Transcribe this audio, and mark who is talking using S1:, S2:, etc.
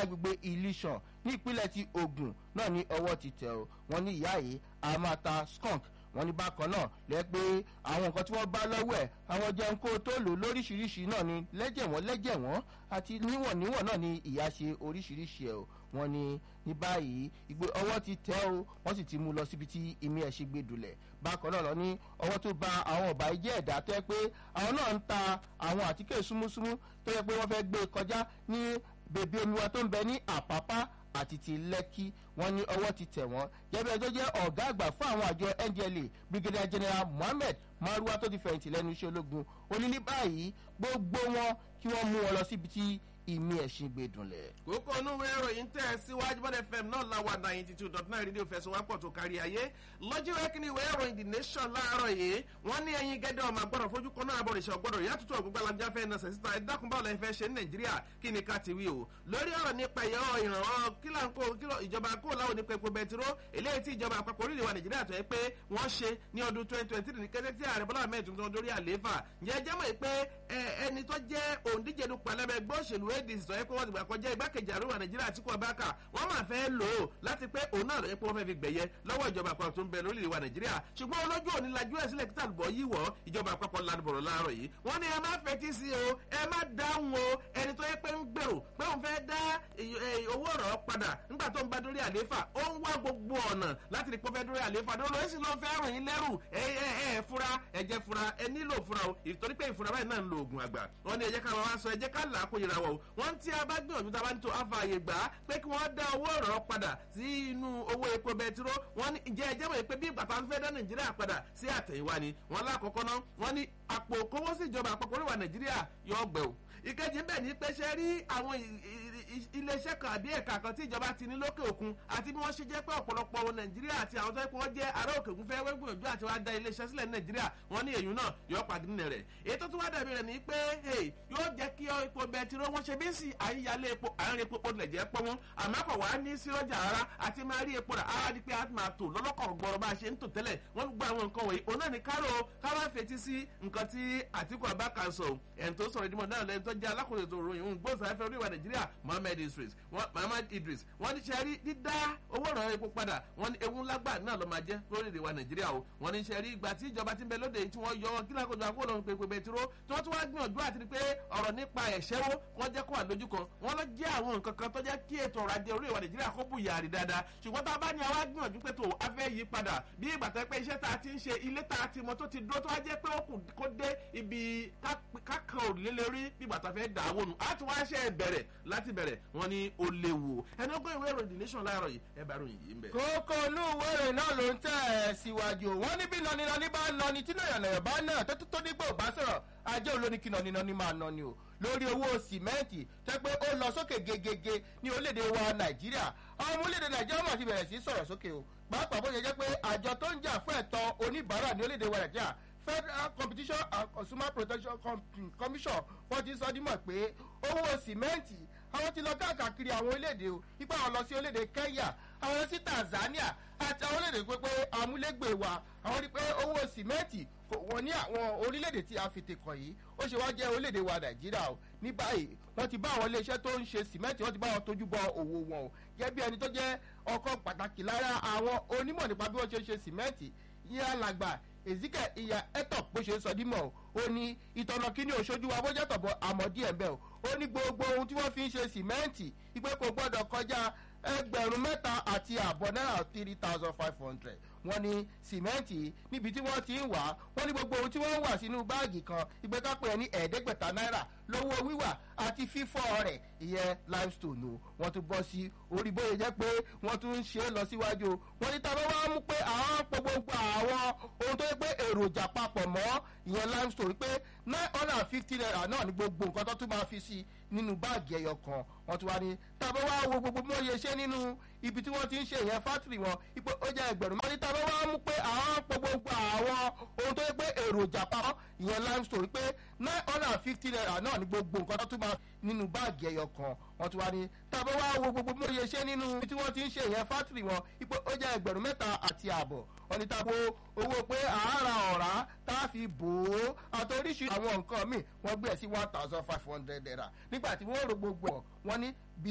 S1: lágbègbè ilésàn ní ìpínlẹ̀ ti ogun náà ní ọwọ́ ti tẹ̀ ọ́ wọ́n ní ìyá yìí a máa ta skunk wọ́n ní bákan náà lẹ́ pé àwọn nǹkan tí wọ́n bá lọ́wọ́ ẹ̀ àwọn jẹun kó tó lò lóríṣiríṣi náà ni lẹ́jẹ̀ wọ́n lẹ́jẹ̀ wọ́n àti níwọ̀n níwọ̀n náà ni ìyá ṣe oríṣiríṣi ẹ̀ o wọ́n ní ní báyìí ìgbé ọwọ́ ti tẹ́ o wọ́n sì ti mú lọ síbi tí ìmí ẹ̀ ṣe gbé dulẹ̀ bákan náà lọ ní ọwọ́ tó ba àwọn ọ̀bà ìjẹ́ ẹ̀dá tó yẹ pé àwọn náà ń ta àwọn àtíkè súnmúsúnmú tó yẹ pé wọ́n fẹ́ gbé kọjá ní bèbí omi wa tó ń bẹ ní àpápá àti ti lẹ́kí wọ́n ní ọwọ́ ti tẹ̀ wọ́n jẹ́bẹ́ tó jẹ́ ọ̀gá àgbà fún àwọn àjọ ndla brigadier general mohammed maruwa tó ti fẹ̀yìntì lẹ́nu iṣẹ́ ológun ó ní ní báyìí gbogbo wọn kí wọ́n mú wọn lọ síbi tí ìmí ẹ̀sìn gbé dùnlẹ̀.
S2: kókó onúwe ìròyìn tẹ̀ síwájú bọ́dẹ̀ fm náà láwa ninety two dot nine rédíò fẹsọ̀wápọ̀ tó kárí ayé lọ́jọ́ rẹ́kìnì ìwé ìròyìn the nation láàárọ̀ yìí wọ́n ní ẹyin gẹ́gẹ́ ọmọ àgbọ̀dọ̀ fojú kan náà àbọ̀rìṣà ọgbọ́dọ̀ ìyá tuntun ọ̀gbọ́gbọ́ alájà fẹ́ náà sẹ̀síta ẹ̀ dákun báwo lẹ́yìn fẹ́ ṣe ní nàìjíríà kí ni ká ti wí o lórí ọ̀rọ̀ nípa ìyọ́ ìrànwọ́ kílàńkó ìjọba kó láwọn nípa epo bẹtiró eléyìí tí ìjọba àpapọ̀ orílẹ̀ wa nàìjíríà tó yẹ pé wọ́n ṣe ní ọdún twenty twenty three ní kété tí ààrẹ bọ́lá ahmed tuntun lórí àlééfà ǹjẹ́ jẹ́ mọ̀ pé ẹni tó jẹ́ òǹdíje dupò alẹ́bẹ̀ gbọ́ òṣèlú adc tó yẹ pé wọ́n ti gbà kọjá igbákejì àríwá nàìjíríà tí kò bá kà wọ́n máa fẹ́ lò ó láti pé òun náà lọ́yẹ́ pé wọ́n fẹ́ fi gbẹ̀yẹ lọ́wọ́ ìjọba àpapọ̀ tó ń bẹ lórílẹ̀ wa nàìjíríà ṣùgbọ́n olójú òní lajú ẹ̀ sílẹ̀ kíta àlùbọ̀ yìí wọ̀ ìjọba àpapọ̀ ládùbọ̀rọ̀ láàárọ̀ yìí wọ́n ní ẹ má fetí sí o ẹ má dáhùn o ẹni tó yẹ pé ń gbèrò pé òun fẹ́ dá owó ọ̀rọ̀ padà nígbà tó ń bá dórí àlééfà ó ń wá gbogbo ọ̀nà láti rí pọ́fẹ́ dórí àlééfà ló lóye sí ló fẹ́ rìn yín lẹ́rù ẹ ẹ ẹ fura ẹ jẹ́ fura ẹ nílò fura o ìtorí pé ìfura báyìí náà ń lo oògùn àgbà wọ́n ní ẹ jẹ́ ká wá sọ ẹ jẹ́ ká là á kó yẹra wọ̀ o wọ́n tí a bá gbìyànjú tá a bá ní tó àfààyè gbà á pé kí wọ́n dá owó ọ̀rọ̀ padà sí inú owó epo bẹtiró wọ́n ní ìjẹ́ ẹjẹ́ mọ̀ pé bí ìgbà tá a fẹ́ dá nàìjíríà padà sí àtẹ̀yìnwá ni wọ́n lákọ̀ọ́kọ́ náà wọ́n ní àpò kówó sí ìjọba àpapọ̀ oríwà nàìjíríà yọ ọgbẹ̀ o ìkejì bẹ́ẹ̀ ni pé ṣe rí àwọn iléeṣẹ́ kan àbí ẹ̀ka kan tí ìjọba ti ní lókè òkun àti bí wọ́n ṣe jẹ́ pé ọ̀pọ̀lọpọ̀ ọmọ nàìjíríà àti àwọn tó yẹ pé wọ́n jẹ́ ará òkè òkun fẹ́ wẹ́gbìyànjú àti wá da iléeṣẹ́ sílẹ̀ ní nàìjíríà wọ́n ní èyí náà yọ pàdé nínú rẹ̀ èyí tó tún wá dàbí rẹ̀ ni pé yóò jẹ́ kí epo bẹtiró wọ́n ṣe bí sí àyíyálé epo àárín epo pọ̀ lẹ̀jẹ̀ pọ̀ wọn àmọ́ kò wá ní sí ọjà rárá àti máa rí epo rà á di pé a máa tò lọ́lọ́kọ̀ gbọ́rọ̀ bá a ṣe ń tò tẹ́lẹ̀ wọ́n gbọ́ àwọn nǹkan wọ̀nyí òun náà ní kárò káwá fetí sí nǹkan tí àtìkù abáka sọ ẹ̀ tó sọ̀rọ̀ ìdímọ̀ náà lẹ́yìn tó jẹ́ alákòóso ètò ìròyìn òun gbóòsáfẹ́ oríwà nàìjíríà mohammed idris mohammed idris wọ́n ní sẹ́rí dídá owó ìrànwọ́ epo padà wọ́n ní ewu ńlágbà náà ló máa jẹ́ lórílẹ̀ wa nàìjíríà o wọ́n ní sẹ́rí ìgbà tí ìjọba ti ń bẹ lóde tí wọ́n yọ kílákòjọ àkóòlò ń pepe bẹtiró tí wọ́n tún wá gbìyànjú àti pé ọ̀rọ̀ nípa ẹ̀ṣẹ́wó wọ́n jẹ́ kó wà lójú kan wọ́n lọ jẹ́ àwọn nǹkan kan tó jẹ́ kí ètò ọrọ̀ ajé orílẹ̀ wa nàìjíríà kó bù yàrá dáadáa ṣùgbọ́n tá a bá ní àwa gbìyànjú pé tó a fẹ́ yí padà bí ìgbà tó pé iṣẹ́ tá a ti ń ṣe ilé tá a ti mọ tó ti dúró tó wá jẹ́ pé ó kù kó dé ibi kákan òrùlé lórí bí ìgbà tó fẹ́ dà á wọnù á ti wá ṣe bẹ̀rẹ̀ láti bẹ̀rẹ̀ wọ́n ní ó léwu ẹni ọgbọ́n ìwé ìròyìn the nation láàárọ̀ yìí ẹ bá ròyìn yìí ń bẹ̀.
S1: kókó inú ìwé ìròyìn náà ló ń tẹ̀ ẹ́ síwájú wọ́n ní bí nọninọni bá nọni tí nàyànnàyàn bá náà tó tó dígbò bá sọ̀rọ̀ ajé olóní kí nọninọni máa nọni o lórí owó sìmẹ́ǹtì tẹ́ pé ó lọ sókè gegege ní orílẹ̀-èdè wa nàìjíríà àwọn ọmọ orílẹ̀-èdè nàìjíríà mọ̀ ti bẹ̀rẹ̀ sí sọ̀rọ̀ sókè o pàápàá bó ṣe jẹ́ pé àjọ tó ń jà fún ẹ̀tọ́ oníbàárà ní orílẹ̀-èdè wa nàìjíríà federal competition and consumer protection commission wọ́n ti sọ dímọ̀ pé owó sìmẹ́ǹtì àwọn ti lọ káàkiri àwọn orílẹ̀-èdè o ipa àwọn lọ sí orílẹ̀-èdè kenya àwọn lọ sí tanzania àti àwọn orílẹ̀-èdè pé amúlégbè wa àwọn rí pé owó sìmẹ́ǹtì wọ́n ní àwọn orílẹ̀-èdè tí a fi tè kàn yìí ó ṣe wá jẹ́ orílẹ̀-èdè wa nàìjíríà o ní báyìí wọ́n ti bá àwọn iléeṣẹ́ tó ń ṣe sìmẹ́ǹtì wọ́n ti bá wọn tójú bọ òwò wọn o gẹ́gẹ́ bí ẹni tó jẹ́ ọkọ̀ pàtàkì lára àwọn onímọ̀ nípa bí wọ́n ṣe ń ṣe sìmẹ́ǹtì yín alàgbà ezike ìyá etop bó ṣe ń sọ dímọ̀ o ó ní ìtọ̀nà kínní òṣojú wa bójá tọ̀bọ̀ àmọ́ díẹ̀ bẹ́ẹ̀ o ó ní gbogbo ohun tí wọ́n fi ń ṣe sìmẹ́ǹtì ìpè kò gbọ́dọ̀ kọjá ẹgbẹ̀rún mẹ́ta àti àbọ̀ náírà three thousand five hundred wọ́n ní sìmẹ́ǹtì níbi tí wọ́n ti ń wà wọ́n ní gbogbo ohun tí wọ́n ń wà sínú báàgì kan ìgbẹ́ ká pè é ní ẹ̀ẹ́dẹ́gbẹ̀ta náírà lówó wíwà àti fífọ́ rẹ̀ ìyẹn limestone o wọ́n tún bọ́ sí orí bóyá jẹ́ pé wọ́n tún ń ṣe é lọ síwájú o wọ́n ní tábọ́ wá mú pé àwọn pọ̀ gbogbo àwọn ohun tó yẹ pé èròjà papọ̀ mọ́ ìyẹn limestone pé nine hundred and fifty naira náà ní gbogbo nǹkan tó tún máa fi sí nínú báàgì ẹyọ kan wọ́n tún wá ní tábọ́ wá wo gbogbo bí wọ́n ṣe ṣe nínú ibi tí wọ́n ti ń ṣe ìyẹn fátìrì wọn ipò ó jẹ́ ẹgbẹ̀rún mọ́ni tábọ́ wá mú pé àwọn pọ̀ gbogbo àwọn ohun tó yẹ pé èròjà papọ̀ ìyẹn limestone pé nine hundred and fifty naira náà ní gbogbo nǹkan tó tún máa nínú báàgì ẹyọ kan wọ́n tún wá ní tábọ́ wá wo gbogbo bí wọ́n ṣe ṣe nínú ibi tí wọ́n ti ń ṣe ìyẹn fátìrì wọn ipò ó jẹ́ ẹgbẹ̀rún mẹ́ta àti ààbọ̀ wọ́n ní tábọ́ owó pé àárà ọ̀rá tá a fi bò ó àti oríṣiríṣi àwọn nǹkan míì wọ́n gbé ẹ̀ sí one thousand five hundred naira nígbà tí wọ́n ro gbogbo ọ̀ wọ́n ní bí